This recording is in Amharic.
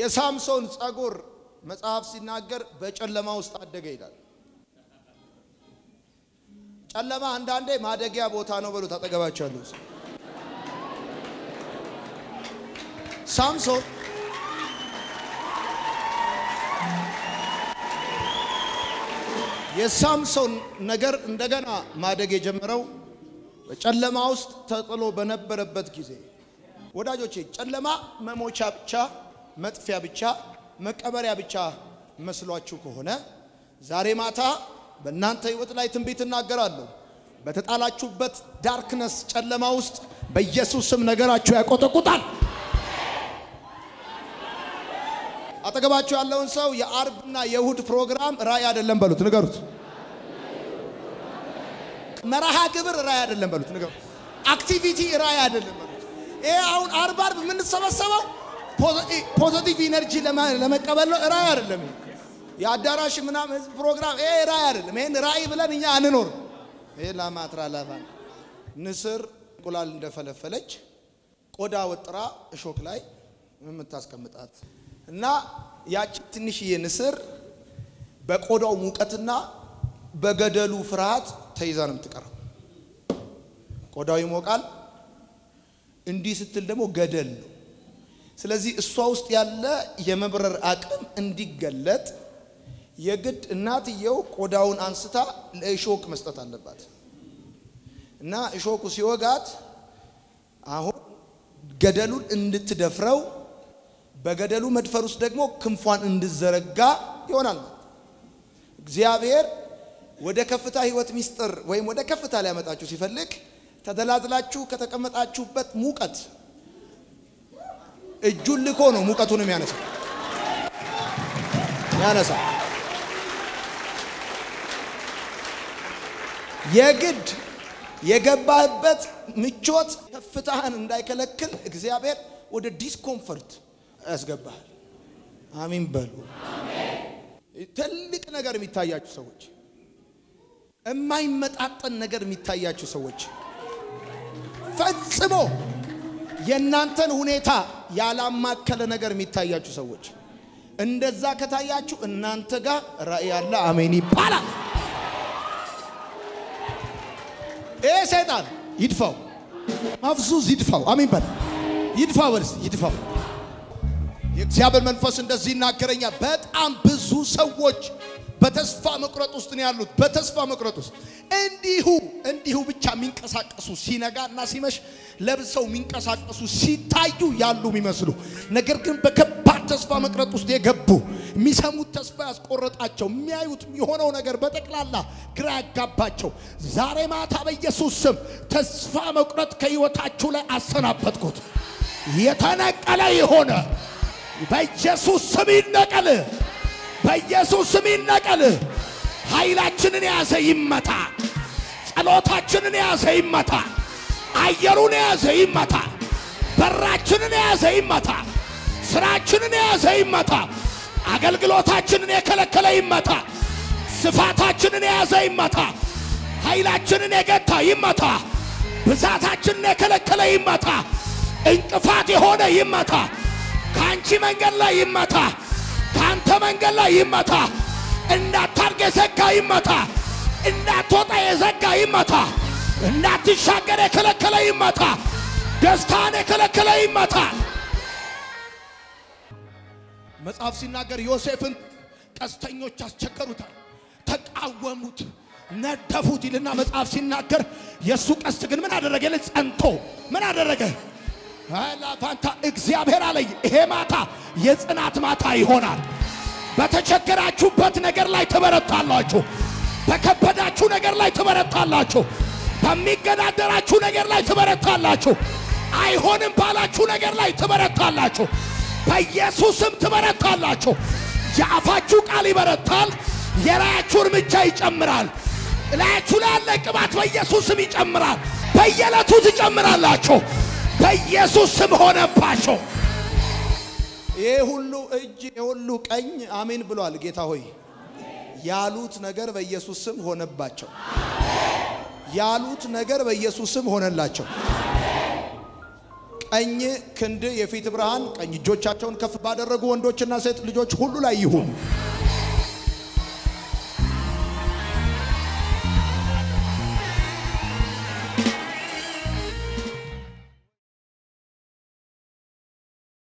የሳምሶን ጸጉር መጽሐፍ ሲናገር በጨለማ ውስጥ አደገ ይላል። ጨለማ አንዳንዴ ማደጊያ ቦታ ነው በሉት። አጠገባቸው ያለው ሰው ሳምሶን የሳምሶን ነገር እንደገና ማደግ የጀመረው በጨለማ ውስጥ ተጥሎ በነበረበት ጊዜ። ወዳጆቼ ጨለማ መሞቻ ብቻ፣ መጥፊያ ብቻ፣ መቀበሪያ ብቻ መስሏችሁ ከሆነ ዛሬ ማታ በእናንተ ሕይወት ላይ ትንቢት እናገራለሁ። በተጣላችሁበት ዳርክነስ ጨለማ ውስጥ በኢየሱስ ስም ነገራችሁ ያቆጠቁጣል። አጠገባችሁ ያለውን ሰው የአርብና የእሁድ ፕሮግራም ራእይ አይደለም በሉት፣ ንገሩት። መርሃ ግብር ራእይ አይደለም በሉት፣ ንገሩት። አክቲቪቲ ራእይ አይደለም በሉት። ይሄ አሁን አርብ አርብ የምንሰበሰበው ፖዘቲቭ ኢነርጂ ለመቀበል ነው። ራእይ አይደለም። የአዳራሽ ምናምን ህዝብ ፕሮግራም ይሄ ራእይ አይደለም። ይሄን ራእይ ብለን እኛ አንኖር። ይሄ ላማትራ ላባ ንስር እንቁላል እንደፈለፈለች ቆዳ ወጥራ እሾክ ላይ የምታስቀምጣት እና ያቺ ትንሽዬ ንስር በቆዳው ሙቀትና በገደሉ ፍርሃት ተይዛ ነው የምትቀረው። ቆዳው ይሞቃል፣ እንዲህ ስትል ደግሞ ገደል ነው። ስለዚህ እሷ ውስጥ ያለ የመብረር አቅም እንዲገለጥ የግድ እናትየው ቆዳውን አንስታ ለእሾክ መስጠት አለባት እና እሾኩ ሲወጋት አሁን ገደሉን እንድትደፍረው በገደሉ መድፈር ውስጥ ደግሞ ክንፏን እንድዘረጋ ይሆናል። እግዚአብሔር ወደ ከፍታ ህይወት ሚስጥር ወይም ወደ ከፍታ ሊያመጣችሁ ሲፈልግ ተደላድላችሁ ከተቀመጣችሁበት ሙቀት እጁን ልኮ ነው ሙቀቱንም ያነሳ ያነሳ የግድ የገባህበት ምቾት ከፍታህን እንዳይከለክል እግዚአብሔር ወደ ዲስኮምፈርት ያስገባሃል። አሚን በሉ። ትልቅ ነገር የሚታያችሁ ሰዎች፣ የማይመጣጠን ነገር የሚታያችሁ ሰዎች፣ ፈጽሞ የእናንተን ሁኔታ ያላማከለ ነገር የሚታያችሁ ሰዎች፣ እንደዛ ከታያችሁ እናንተ ጋር ራእይ ያለ አሜን ይባላል። ይሄ ሰይጣን ይድፋው፣ ማፍዙዝ ይድፋው። አሜን በል ይድፋው፣ በልስ ይድፋው። የእግዚአብሔር መንፈስ እንደዚህ ይናገረኛል። በጣም ብዙ ሰዎች በተስፋ መቁረጥ ውስጥ ነው ያሉት። በተስፋ መቁረጥ ውስጥ እንዲሁ እንዲሁ ብቻ የሚንቀሳቀሱ ሲነጋ እና ሲመሽ ለብሰው የሚንቀሳቀሱ ሲታዩ ያሉ የሚመስሉ ነገር ግን በከባድ ተስፋ መቁረጥ ውስጥ የገቡ የሚሰሙት ተስፋ ያስቆረጣቸው የሚያዩት የሆነው ነገር በጠቅላላ ግራ ያጋባቸው ዛሬ ማታ በኢየሱስ ስም ተስፋ መቁረጥ ከሕይወታችሁ ላይ አሰናበትኩት። የተነቀለ የሆነ በኢየሱስ ስም ይነቀል። በኢየሱስ ስም ይነቀል። ኃይላችንን የያዘ ይመታ። ጸሎታችንን የያዘ ይመታ። አየሩን የያዘ ይመታ። በራችንን የያዘ ይመታ። ስራችንን የያዘ ይመታ። አገልግሎታችንን የከለከለ ይመታ። ስፋታችንን የያዘ ይመታ። ኃይላችንን የገታ ይመታ። ብዛታችንን የከለከለ ይመታ። እንቅፋት የሆነ ይመታ። ከአንቺ መንገድ ላይ ይመታ። ከአንተ መንገድ ላይ ይመታ። እንዳታርግ የዘጋ ይመታ። እንዳትወጣ የዘጋ ይመታ። እንዳትሻገር የከለከለ ይመታ። ደስታን የከለከለ ይመታ። መጽሐፍ ሲናገር ዮሴፍን ቀስተኞች አስቸገሩታል፣ ተቃወሙት፣ ነደፉት ይልና መጽሐፍ ሲናገር የእሱ ቀስት ግን ምን አደረገ? ይል ጸንቶ ምን አደረገ? ላፋንታ እግዚአብሔር አለኝ ይሄ ማታ የጽናት ማታ ይሆናል። በተቸገራችሁበት ነገር ላይ ትበረታላችሁ። በከበዳችሁ ነገር ላይ ትበረታላችሁ። በሚገዳደራችሁ ነገር ላይ ትበረታላችሁ። አይሆንም ባላችሁ ነገር ላይ ትበረታላችሁ። በኢየሱስም ትበረታላችሁ። የአፋችሁ ቃል ይበረታል። የራያችሁ እርምጃ ይጨምራል። እላያችሁ ላይ ያለ ቅባት በኢየሱስም ይጨምራል። በየዕለቱ ትጨምራላችሁ። በኢየሱስ ስም ሆነባቸው። ይህ ሁሉ እጅ የሁሉ ቀኝ አሜን ብሏል። ጌታ ሆይ ያሉት ነገር በኢየሱስ ስም ሆነባቸው። ያሉት ነገር በኢየሱስ ስም ሆነላቸው። ቀኝ ክንድ የፊት ብርሃን ቀኝ እጆቻቸውን ከፍ ባደረጉ ወንዶችና ሴት ልጆች ሁሉ ላይ ይሁን።